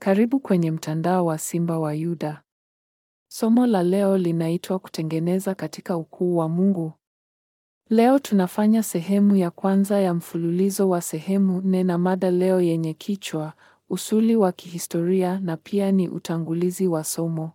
Karibu kwenye mtandao wa Simba wa Yuda. Somo la leo linaitwa kutengeneza katika ukuu wa Mungu. Leo tunafanya sehemu ya kwanza ya mfululizo wa sehemu nne na mada leo yenye kichwa usuli wa kihistoria na pia ni utangulizi wa somo.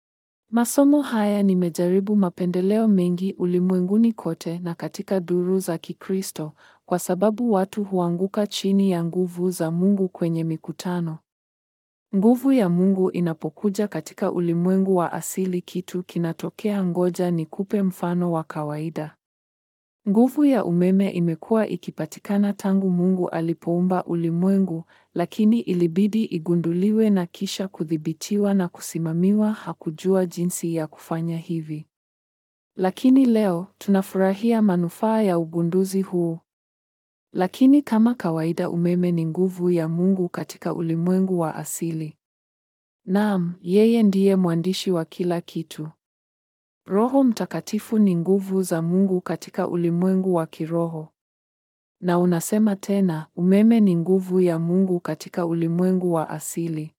Masomo haya nimejaribu mapendeleo mengi ulimwenguni kote na katika duru za Kikristo kwa sababu watu huanguka chini ya nguvu za Mungu kwenye mikutano. Nguvu ya Mungu inapokuja katika ulimwengu wa asili kitu kinatokea. Ngoja nikupe mfano wa kawaida. Nguvu ya umeme imekuwa ikipatikana tangu Mungu alipoumba ulimwengu, lakini ilibidi igunduliwe na kisha kudhibitiwa na kusimamiwa. Hakujua jinsi ya kufanya hivi. Lakini leo tunafurahia manufaa ya ugunduzi huu. Lakini kama kawaida umeme ni nguvu ya Mungu katika ulimwengu wa asili. Naam, yeye ndiye mwandishi wa kila kitu. Roho Mtakatifu ni nguvu za Mungu katika ulimwengu wa kiroho. Na unasema tena, umeme ni nguvu ya Mungu katika ulimwengu wa asili.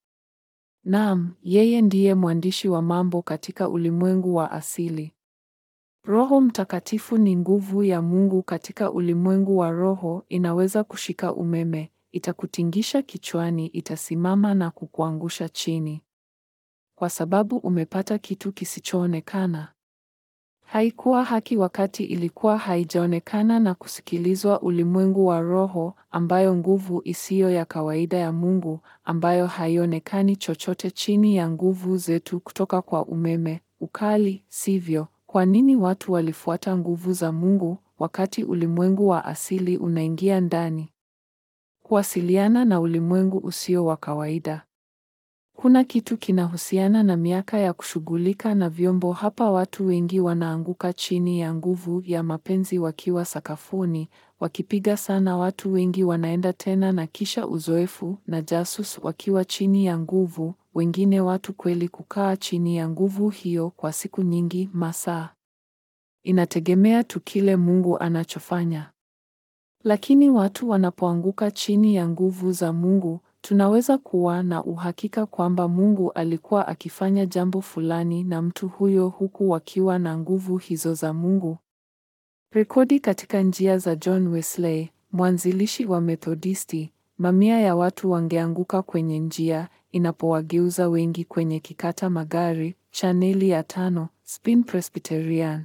Naam, yeye ndiye mwandishi wa mambo katika ulimwengu wa asili. Roho Mtakatifu ni nguvu ya Mungu katika ulimwengu wa roho. Inaweza kushika umeme, itakutingisha kichwani, itasimama na kukuangusha chini, kwa sababu umepata kitu kisichoonekana. Haikuwa haki wakati ilikuwa haijaonekana na kusikilizwa. Ulimwengu wa roho, ambayo nguvu isiyo ya kawaida ya Mungu, ambayo haionekani chochote chini ya nguvu zetu kutoka kwa umeme, ukali, sivyo? Kwa nini watu walifuata nguvu za Mungu wakati ulimwengu wa asili unaingia ndani kuwasiliana na ulimwengu usio wa kawaida? Kuna kitu kinahusiana na miaka ya kushughulika na vyombo hapa. Watu wengi wanaanguka chini ya nguvu ya mapenzi wakiwa sakafuni, wakipiga sana. Watu wengi wanaenda tena na kisha uzoefu na jasus wakiwa chini ya nguvu. Wengine watu kweli kukaa chini ya nguvu hiyo kwa siku nyingi, masaa. Inategemea tu kile Mungu anachofanya. Lakini watu wanapoanguka chini ya nguvu za Mungu, tunaweza kuwa na uhakika kwamba Mungu alikuwa akifanya jambo fulani na mtu huyo huku wakiwa na nguvu hizo za Mungu. Rekodi katika njia za John Wesley, mwanzilishi wa Methodisti, mamia ya watu wangeanguka kwenye njia inapowageuza wengi kwenye kikata magari. Chaneli ya tano, Spin Presbyterian.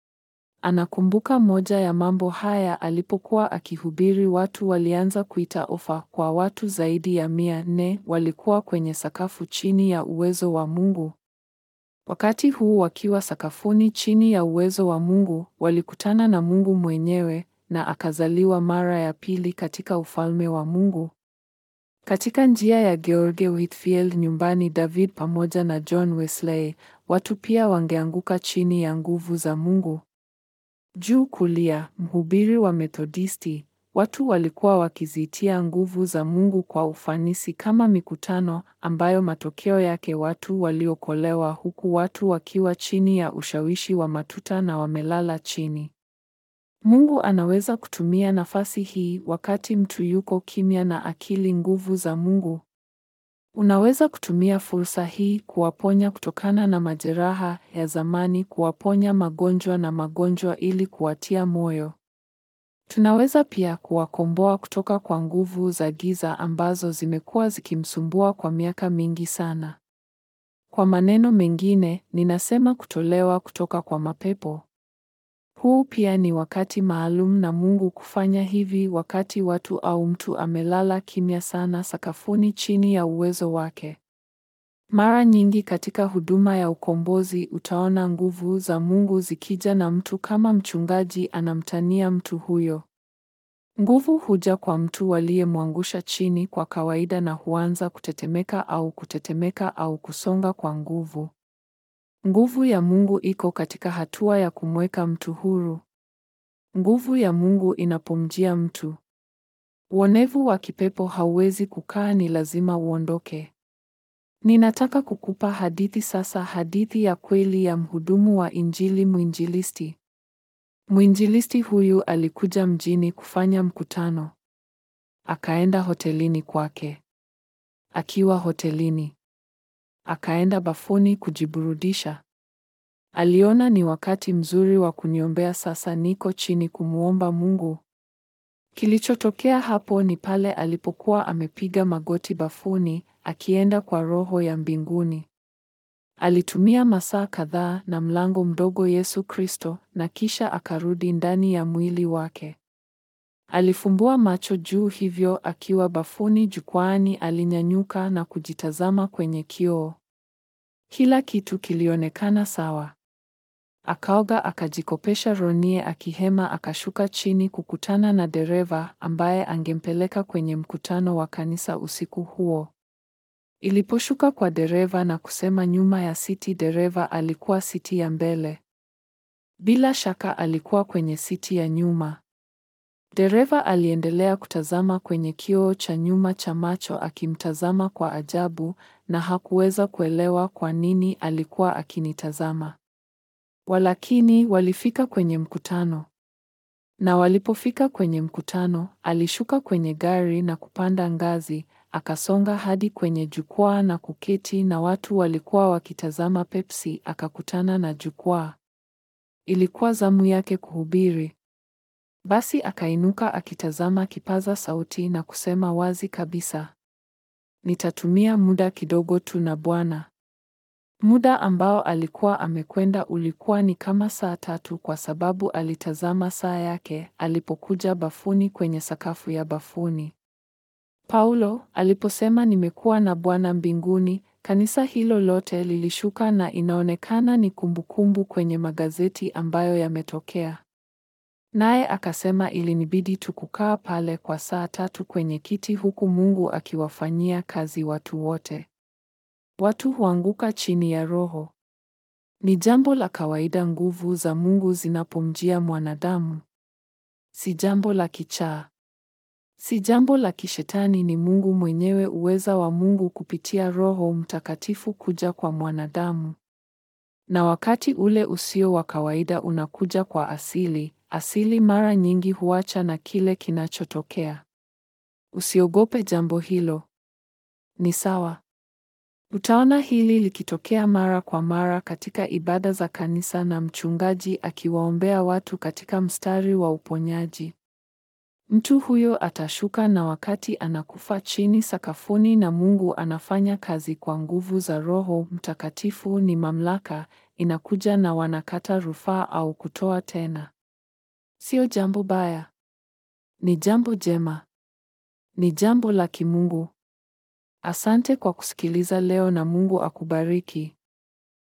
Anakumbuka moja ya mambo haya alipokuwa akihubiri. Watu walianza kuita ofa kwa watu zaidi ya mia nne walikuwa kwenye sakafu chini ya uwezo wa Mungu. Wakati huu wakiwa sakafuni chini ya uwezo wa Mungu, walikutana na Mungu mwenyewe na akazaliwa mara ya pili katika ufalme wa Mungu. Katika njia ya George Whitefield nyumbani David pamoja na John Wesley, watu pia wangeanguka chini ya nguvu za Mungu. Juu kulia, mhubiri wa Methodisti, watu walikuwa wakizitia nguvu za Mungu kwa ufanisi kama mikutano ambayo matokeo yake watu waliokolewa huku watu wakiwa chini ya ushawishi wa matuta na wamelala chini. Mungu anaweza kutumia nafasi hii wakati mtu yuko kimya na akili nguvu za Mungu. Unaweza kutumia fursa hii kuwaponya kutokana na majeraha ya zamani, kuwaponya magonjwa na magonjwa ili kuwatia moyo. Tunaweza pia kuwakomboa kutoka kwa nguvu za giza ambazo zimekuwa zikimsumbua kwa miaka mingi sana. Kwa maneno mengine, ninasema kutolewa kutoka kwa mapepo. Huu pia ni wakati maalum na Mungu kufanya hivi wakati watu au mtu amelala kimya sana sakafuni chini ya uwezo wake. Mara nyingi katika huduma ya ukombozi utaona nguvu za Mungu zikija na mtu kama mchungaji anamtania mtu huyo. Nguvu huja kwa mtu waliyemwangusha chini kwa kawaida na huanza kutetemeka au kutetemeka au kusonga kwa nguvu. Nguvu ya Mungu iko katika hatua ya kumweka mtu huru. Nguvu ya Mungu inapomjia mtu, uonevu wa kipepo hauwezi kukaa, ni lazima uondoke. Ninataka kukupa hadithi sasa, hadithi ya kweli ya mhudumu wa Injili, mwinjilisti. Mwinjilisti huyu alikuja mjini kufanya mkutano. Akaenda hotelini kwake. Akiwa hotelini, akaenda bafuni kujiburudisha. Aliona ni wakati mzuri wa kuniombea, sasa niko chini kumwomba Mungu. Kilichotokea hapo ni pale alipokuwa amepiga magoti bafuni, akienda kwa Roho ya mbinguni. Alitumia masaa kadhaa na mlango mdogo Yesu Kristo, na kisha akarudi ndani ya mwili wake. Alifumbua macho juu, hivyo akiwa bafuni jukwaani, alinyanyuka na kujitazama kwenye kioo. Kila kitu kilionekana sawa. Akaoga, akajikopesha ronie, akihema, akashuka chini kukutana na dereva ambaye angempeleka kwenye mkutano wa kanisa usiku huo. Iliposhuka kwa dereva na kusema nyuma ya siti, dereva alikuwa siti ya mbele. Bila shaka alikuwa kwenye siti ya nyuma. Dereva aliendelea kutazama kwenye kioo cha nyuma cha macho, akimtazama kwa ajabu, na hakuweza kuelewa kwa nini alikuwa akinitazama. Walakini walifika kwenye mkutano. Na walipofika kwenye mkutano, alishuka kwenye gari na kupanda ngazi, akasonga hadi kwenye jukwaa na kuketi na watu walikuwa wakitazama Pepsi, akakutana na jukwaa. Ilikuwa zamu yake kuhubiri. Basi akainuka akitazama kipaza sauti na kusema wazi kabisa, nitatumia muda kidogo tu na Bwana. Muda ambao alikuwa amekwenda ulikuwa ni kama saa tatu kwa sababu alitazama saa yake alipokuja bafuni kwenye sakafu ya bafuni. Paulo aliposema nimekuwa na Bwana mbinguni, kanisa hilo lote lilishuka na inaonekana ni kumbukumbu kwenye magazeti ambayo yametokea. Naye akasema ilinibidi tu kukaa pale kwa saa tatu kwenye kiti huku Mungu akiwafanyia kazi watu wote. Watu huanguka chini ya Roho. Ni jambo la kawaida nguvu za Mungu zinapomjia mwanadamu. Si jambo la kichaa. Si jambo la kishetani, ni Mungu mwenyewe, uweza wa Mungu kupitia Roho Mtakatifu kuja kwa mwanadamu. Na wakati ule usio wa kawaida unakuja kwa asili, asili mara nyingi huacha na kile kinachotokea. Usiogope jambo hilo. Ni sawa. Utaona hili likitokea mara kwa mara katika ibada za kanisa na mchungaji akiwaombea watu katika mstari wa uponyaji. Mtu huyo atashuka na wakati anakufa chini sakafuni na Mungu anafanya kazi kwa nguvu za Roho Mtakatifu ni mamlaka inakuja na wanakata rufaa au kutoa tena. Sio jambo baya. Ni jambo jema. Ni jambo la kimungu. Asante kwa kusikiliza leo na Mungu akubariki.